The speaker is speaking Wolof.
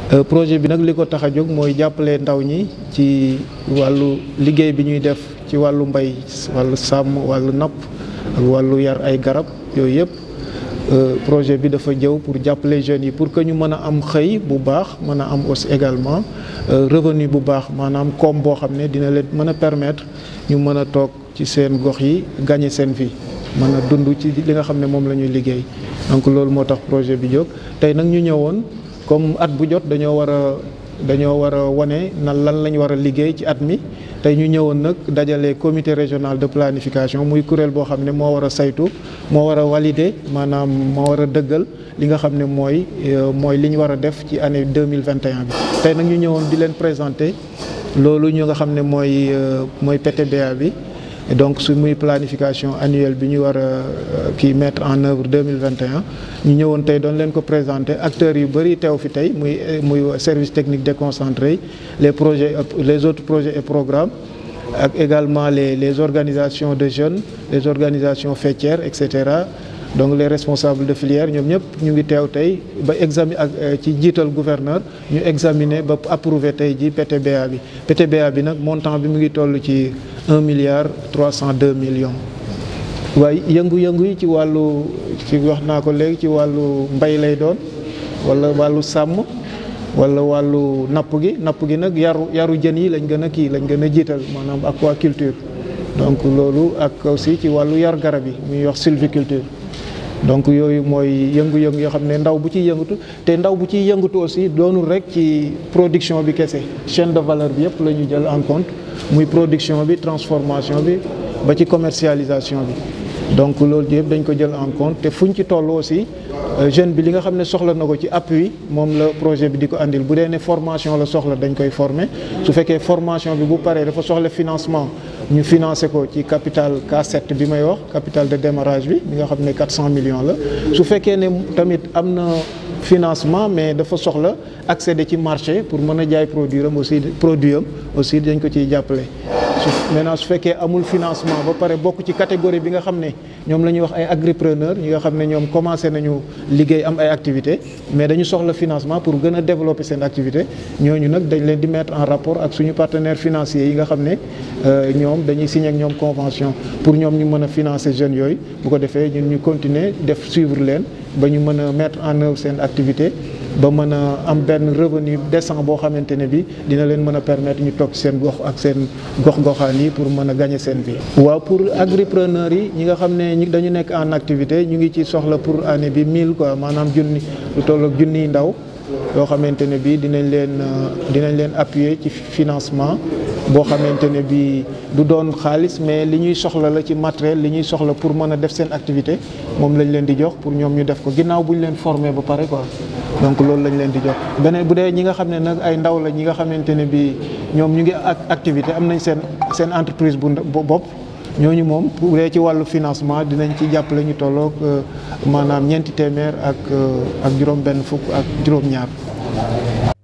projet bi nag li ko tax a jóg mooy jàppale ndaw ñi ci wàllu liggéey bi ñuy def ci wàllu mbay wàllu sàmm wàllu napp ak wàllu yar ay garab yooyu yëpp projet bi dafa jëw pour jàppale jeunes yi pour que ñu mën a am xëy bu baax mën a am aussi également revenu bu baax maanaam koom boo xam ne dina leen mën a permettre ñu mën a toog ci seen gox yi gagner seen vie mën a dund ci li nga xam ne moom la ñuy liggéey donc loolu moo tax projet bi jóg tey nag ñu ñëwoon comme at bu jot dañoo war a dañoo war a wane na lan lañ war a liggéey ci at mi tey ñu ñëwoon nag dajale comité régional de planification muy kuréel boo xam ne moo war a saytu moo war a valider maanaam moo war a dëggal li nga xam ne mooy mooy li ñu war a def ci année deux mille vingt et un bi. tey nag ñu ñëwoon di leen présenter loolu ñu nga xam ne mooy mooy PTBA bi. et donc su muy planification annuelle bi ñu war a kii mettre en œuvre deux mille vingt et un ñu ñëwoon tey doon leen ko présenter acteurs yu bëri teew fi tey muy muy service technique déconcentré les projets les autres projets et programmes ak également les les organisations de jeunes les organisations faîtières et cetera donc les responsables de filière ñoom ñëpp ñu ngi teew tey ba examiner ak ci jiital gouverneur ñu examiner ba approuver tey ji PTBA bi PTBA bi nag montant bi mu ngi toll ci un milliard trois cent deux millions. waaye yëngu-yëngu yi ci wàllu ci wax naa ko léegi ci wàllu mbay lay doon wala wàllu sàmm wala wàllu napp gi napp gi nag yaru yaru jën yi lañ gën a kii lañ gën a jiital maanaam aquaculture donc loolu ak aussi ci wàllu yar garab yi muy wax sylviculture. donc yooyu mooy yëngu-yëngu yoo xam ne ndaw bu ciy yëngatu te ndaw bu ciy yëngatu aussi doonul rek ci production bi kese chaîne de valeur bi yëpp la ñu jël en compte muy production bi transformation bi ba ci commercialisation bi donc loolu yëpp dañ ko jël en compte te fuñ ci toll aussi jeune bi li nga xam ne soxla na ko ci appui moom la projet bi di ko andil bu dee ne formation la soxla dañ koy former su fekkee formation bi bu paree dafa soxla financement ñu financé ko ci capital K7 bi may wax capital de démarrage bi bi nga xam ne 400 millions la su fekkee ne tamit am na financement mais dafa soxla accéder ci marché pour mën a jaay produit am aussi produit am aussi dañ ko ciy jàppale. su maintenant su fekkee amul financement ba pare bokk ci catégorie bi nga xam ne ñoom la ñuy wax ay agripreneur ñi nga xam ne ñoom commencé nañu liggéey am ay activité mais dañu soxla financement pour gën a développer seen activité ñooñu nag dañ leen di mettre en rapport ak suñu partenaires financiers yi nga xam ne ñoom dañuy signer ak ñoom convention pour ñoom ñu mën a financer jeunes yooyu bu ko defee ñun ñu continuer def suivre leen ba ñu mën a mettre en œuvre seen activité ba mën a am benn revenu décent boo xamante ne bi dina leen mën a permettre ñu toog seen gox ak seen gox-goxaan yi pour mën a gagner seen vie. waaw pour agripreneurs yi ñi nga xam ne dañu nekk en activité ñu ngi ci soxla pour année bi 1000 quoi maanaam junni lu toll ak junniy ndaw yoo xamante ne bi dinañ leen dinañ leen appuyer ci financement boo xamante ne bi du doon xaalis mais li ñuy soxla la ci matériel li ñuy soxla pour mën a def seen activité moom lañ leen di jox pour ñoom ñu def ko ginnaaw bu ñu leen former ba pare quoi. donc loolu lañ leen di jox beneen bu dee ñi nga xam ne nag ay ndaw la ñi nga xamante ne bi ñoom ñu ngi ak activité am nañ seen seen entreprise bu bopp ñooñu moom bu dee ci wàllu financement dinañ ci jàppale ñu tolloog maanaam ñeenti téeméer ak ak juróom benn fukk ak juróom-ñaar